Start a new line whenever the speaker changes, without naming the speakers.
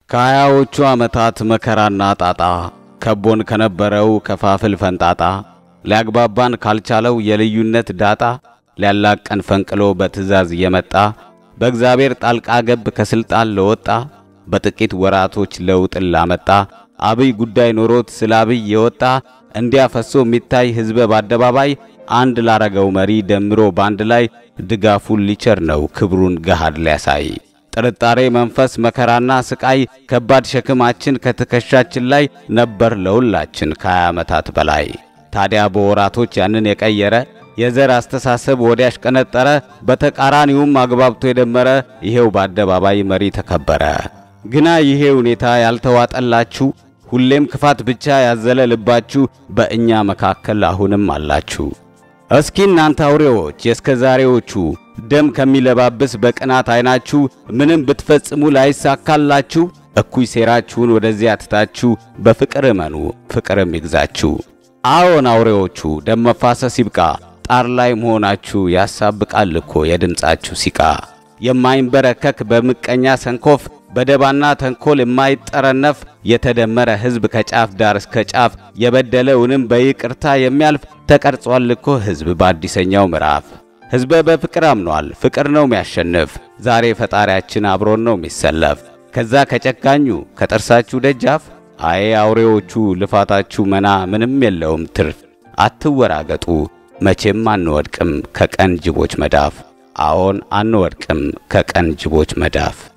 ከሀያዎቹ ዓመታት መከራና ጣጣ ከቦን ከነበረው ከፋፍል ፈንጣጣ ሊያግባባን ካልቻለው የልዩነት ዳጣ ሊያላቀን ፈንቅሎ በትእዛዝ የመጣ በእግዚአብሔር ጣልቃ ገብ ከሥልጣን ለወጣ በጥቂት ወራቶች ለውጥን ላመጣ አብይ ጉዳይ ኖሮት ስለ አብይ የወጣ እንዲያፈሶ የሚታይ ሕዝበ በአደባባይ አንድ ላረገው መሪ ደምሮ ባንድ ላይ ድጋፉን ሊቸር ነው ክብሩን ገሃድ ሊያሳይ ጥርጣሬ መንፈስ መከራና ስቃይ ከባድ ሸክማችን ከትከሻችን ላይ ነበር ለሁላችን ከሀያ ዓመታት በላይ። ታዲያ በወራቶች ያንን የቀየረ የዘር አስተሳሰብ ወዲያሽ ቀነጠረ፣ በተቃራኒውም አግባብቶ የደመረ ይሄው በአደባባይ መሪ ተከበረ። ግና ይሄ ሁኔታ ያልተዋጠላችሁ ሁሌም ክፋት ብቻ ያዘለ ልባችሁ በእኛ መካከል አሁንም አላችሁ። እስኪ እናንተ አውሬዎች የእስከ ዛሬዎቹ ደም ከሚለባብስ በቅናት ዓይናችሁ ምንም ብትፈጽሙ ላይሳካላችሁ እኩይ ሴራችሁን ወደዚያ ትታችሁ በፍቅር እመኑ፣ ፍቅርም ይግዛችሁ። አዎን አውሬዎቹ ደም መፋሰስ ይብቃ፣ ጣር ላይ መሆናችሁ ያሳብቃል እኮ የድምፃችሁ ሲቃ። የማይንበረከክ በምቀኛ ሰንኮፍ በደባና ተንኮል የማይጠረነፍ የተደመረ ሕዝብ ከጫፍ ዳር እስከ ጫፍ የበደለውንም በይቅርታ የሚያልፍ ተቀርጿል እኮ ሕዝብ በአዲሰኛው ምዕራፍ። ሕዝበ በፍቅር አምኗል፣ ፍቅር ነው የሚያሸንፍ። ዛሬ ፈጣሪያችን አብሮን ነው የሚሰለፍ። ከዛ ከጨካኙ ከጥርሳችሁ ደጃፍ አዬ አውሬዎቹ ልፋታችሁ መና ምንም የለውም ትርፍ። አትወራገጡ መቼም አንወድቅም ከቀን ጅቦች መዳፍ። አዎን አንወድቅም ከቀን ጅቦች መዳፍ።